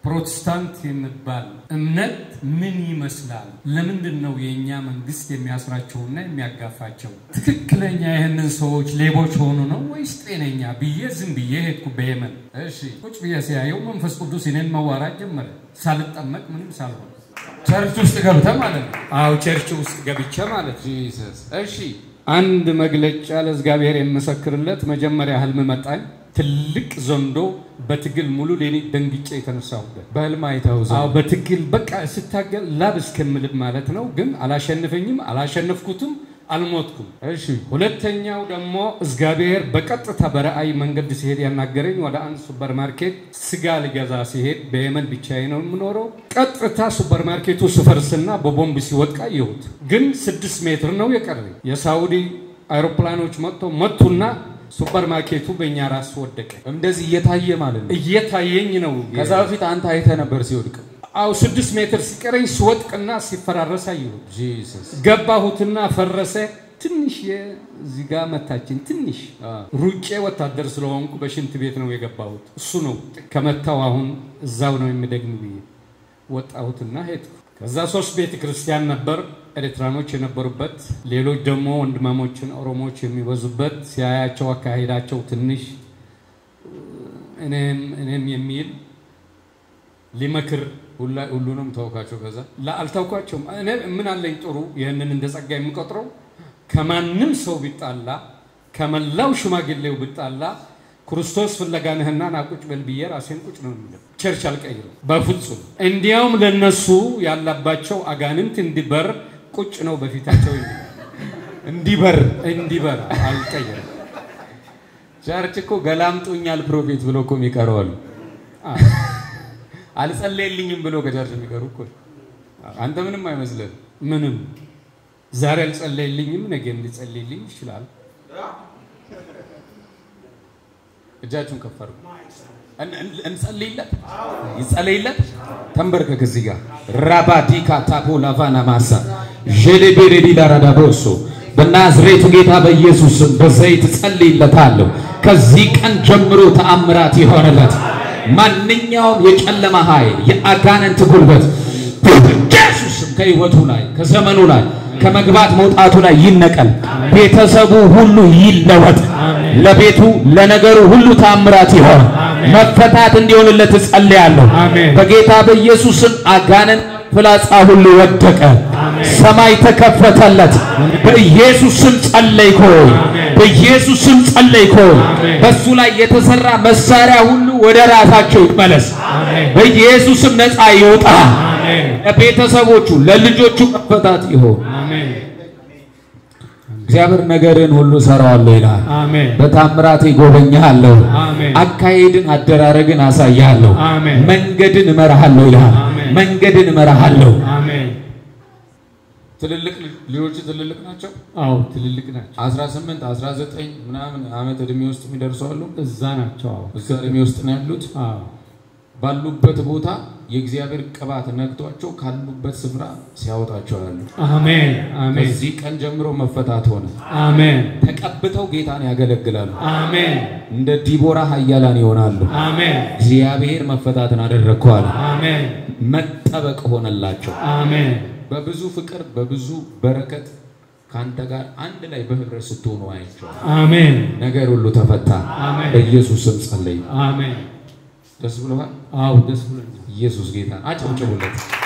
ፕሮቴስታንት የሚባል እምነት ምን ይመስላል? ለምንድን ነው የእኛ መንግስት የሚያስራቸውና የሚያጋፋቸው? ትክክለኛ ይህንን ሰዎች ሌቦች ሆኑ ነው ወይስ ጤነኛ ብዬ ዝም ብዬ ሄድኩ በየመን። እሺ ቁጭ ብዬ ሲያየው መንፈስ ቅዱስ እኔን መዋራት ጀመረ። ሳልጠመቅ ምንም ሳልሆን ቸርች ውስጥ ገብተ ማለት ነው። አዎ ቸርች ውስጥ ገብቼ ማለት ጂሰስ። እሺ አንድ መግለጫ ለእግዚአብሔር የምመሰክርለት መጀመሪያ ህልም መጣኝ። ትልቅ ዘንዶ በትግል ሙሉ ሌሊት ደንግጬ የተነሳሁበት በህልም አይተኸው ዘንዶ? አዎ በትግል በቃ ስታገል ላብ እስከምልብ ማለት ነው። ግን አላሸንፈኝም፣ አላሸነፍኩትም፣ አልሞትኩም። እሺ ሁለተኛው ደግሞ እግዚአብሔር በቀጥታ በራእይ መንገድ ሲሄድ ያናገረኝ ወደ አንድ ሱፐር ማርኬት ስጋ ልገዛ ሲሄድ በየመን ብቻዬ ነው የምኖረው። ቀጥታ ሱፐር ማርኬቱ ስፈርስና በቦምብ ሲወድቅ አየሁት። ግን ስድስት ሜትር ነው የቀረኝ። የሳውዲ አውሮፕላኖች መጥተው መቱና ሱፐር ማርኬቱ በእኛ ራስ ወደቀ። እንደዚህ እየታየ ማለት ነው። እየታየኝ ነው። ከዛ በፊት አንተ አይተህ ነበር ሲወድቅ። አው ስድስት ሜትር ሲቀረኝ ሲወድቅና ሲፈራረስ አየሁት። ጂሰስ ገባሁትና ፈረሰ። ትንሽ እዚህ ጋር መታችን። ትንሽ አ። ሩጬ ወታደር ስለሆንኩ በሽንት ቤት ነው የገባሁት። እሱ ነው ከመታው። አሁን እዛው ነው የሚደግም ብዬ ወጣሁትና ሄድኩ። ከዛ ሶስት ቤተ ክርስቲያን ነበር ኤርትራኖች የነበሩበት፣ ሌሎች ደግሞ ወንድማሞችን ኦሮሞዎች የሚበዙበት። ሲያያቸው አካሄዳቸው ትንሽ እኔም እኔም የሚል ሊመክር ሁላ- ሁሉንም ተውካቸው። ከዛ ላ- አልታውኳቸውም። እኔ ምን አለኝ ጥሩ ይህንን እንደ ጸጋ የምቆጥረው ከማንም ሰው ቢጣላ ከመላው ሽማግሌው ቢጣላ ክርስቶስ ፍለጋ ነህና ና ቁጭ በል ብዬ ራሴን ቁጭ ነው የሚለው። ቸርች አልቀይርም በፍጹም። እንዲያውም ለነሱ ያለባቸው አጋንንት እንዲበር ቁጭ ነው በፊታቸው የሚለው። እንዲበር እንዲበር አልቀይርም። ቸርች እኮ ገላምጦኛል ፕሮፌት ብሎ እኮ የሚቀሩ አሉ። አ- አልጸለየልኝም ብሎ ከቸርች የሚቀሩ እኮ አንተ ምንም አይመስልህም። ምንም ዛሬ አልጸለይልኝም፣ ነገም ሊጸለይልኝ ይችላል። እጃችሁን ከፍ አድርጉ። እን- እን- እንጸልይለት፣ ይጸለይለት። ተንበርከክ እዚህ ጋር ራባዲካ ታፖ ላቫና ማሳ ዤሌቤሬዲ ዳራዳቦሶ በናዝሬቱ ጌታ በኢየሱስ ስም በዘይት ጸልይለታለሁ። ከዚህ ቀን ጀምሮ ተአምራት ይሆንለት። ማንኛውም የጨለማ ኃይል፣ የአጋንንት ጉልበት በኢየሱስ ስም ከህይወቱ ላይ ከዘመኑ ላይ ከመግባት መውጣቱ ላይ ይነቀል። ቤተሰቡ ሁሉ ይለወጥ። ለቤቱ ለነገሩ ሁሉ ታምራት ይሆን። መፈታት እንዲሆንለት እጸልያለሁ። አሜን። በጌታ በኢየሱስ ስም አጋንንት ፍላጻ ሁሉ ወደቀ። ሰማይ ተከፈተለት። በኢየሱስ ስም ጸለይኮይ። በኢየሱስ ስም ጸለይኮይ። በሱ ላይ የተሰራ መሳሪያ ሁሉ ወደ ራሳቸው ይመለስ። በኢየሱስ ስም ነፃ ይውጣ። ለቤተሰቦቹ ለልጆቹ መፈታት ይሆን። እግዚአብሔር ነገርን ሁሉ ሰራዋለሁ ይላል። አሜን በታምራት ይጎበኛለሁ። አሜን። አካሄድን አደራረግን አሳያለሁ። አሜን። መንገድን እመራሃለሁ ይላል። አሜን። መንገድን እመራሃለሁ። አሜን። ትልልቅ ልጆች ትልልቅ ናቸው። አዎ ትልልቅ ናቸው። 18 19 ምናምን ዓመት እድሜ ውስጥ የሚደርሱ አሉ። እዛ ናቸው። አዎ እዛ እድሜ ውስጥ ነው ያሉት። አዎ ባሉበት ቦታ የእግዚአብሔር ቅባት ነክቷቸው ካሉበት ስፍራ ሲያወጣቸው ያሉ። አሜን አሜን ከዚህ ቀን ጀምሮ መፈታት ሆነ። አሜን ተቀብተው ጌታን ያገለግላሉ። አሜን እንደ ዲቦራ ኃያላን ይሆናሉ። አሜን እግዚአብሔር መፈታትን አደረግከዋል። አሜን መጠበቅ ሆነላቸው። አሜን በብዙ ፍቅር በብዙ በረከት ከአንተ ጋር አንድ ላይ በህብረት ስትሆኑ አይቼዋለሁ። አሜን ነገር ሁሉ ተፈታ። አሜን በኢየሱስ ስም ጸለይ። አሜን ደስ ብሎሃል? አዎ ደስ ብሎኛል። ኢየሱስ ጌታ አጨብጭቡለት።